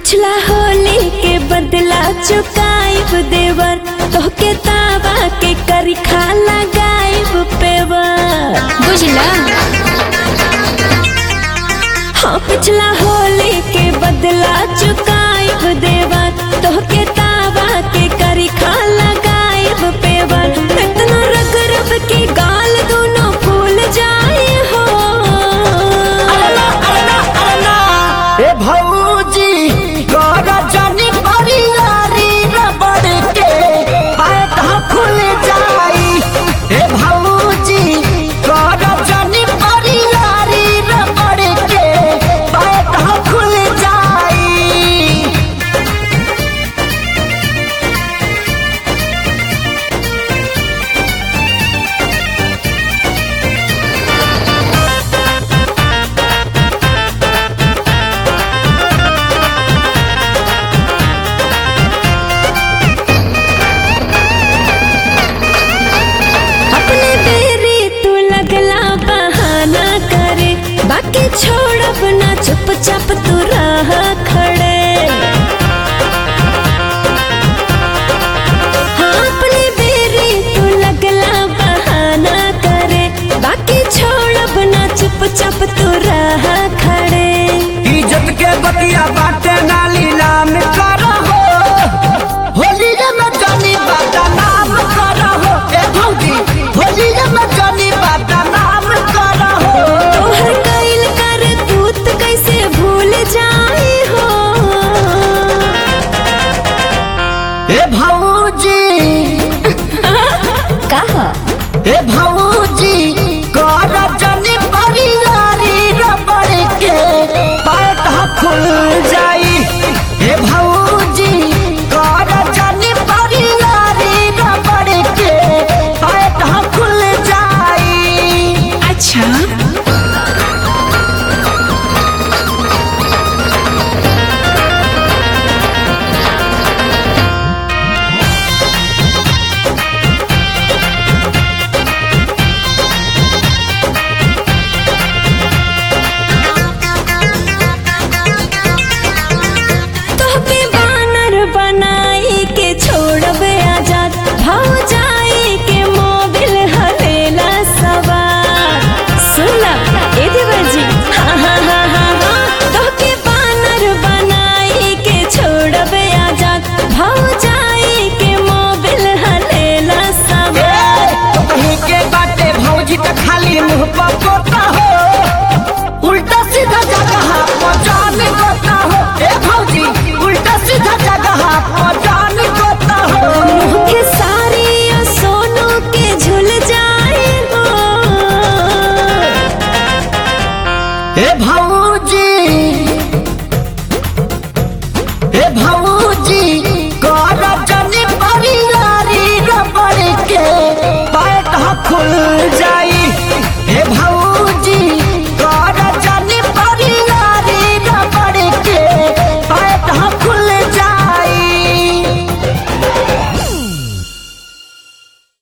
पिछला होली के बदला चुकाइब देवर तोहके तावा के करी खा लगाइब पेवर बुझला हाँ पिछला होली के बदला चुकाइब देवर तोहके तावा के करी खा लगाइब पेवर इतना रग रग के गाल दोनों फूल जाए हो ए भौजी कर जानी परियारी रबड़ के पैदा खुल जाई ए भौजी कर जानी परियारी रबड़ के पैदा खुल जाई अपने बेरी तू लगला बहाना करे बाकी छोड़ब ना चुपचाप तू राह खड़े हाँ अपने बेरी तू लगला बहाना करे बाकी छोड़ब ना चुपचाप तू राह खड़े इज्जत के बतिया बाटे नाली नाम का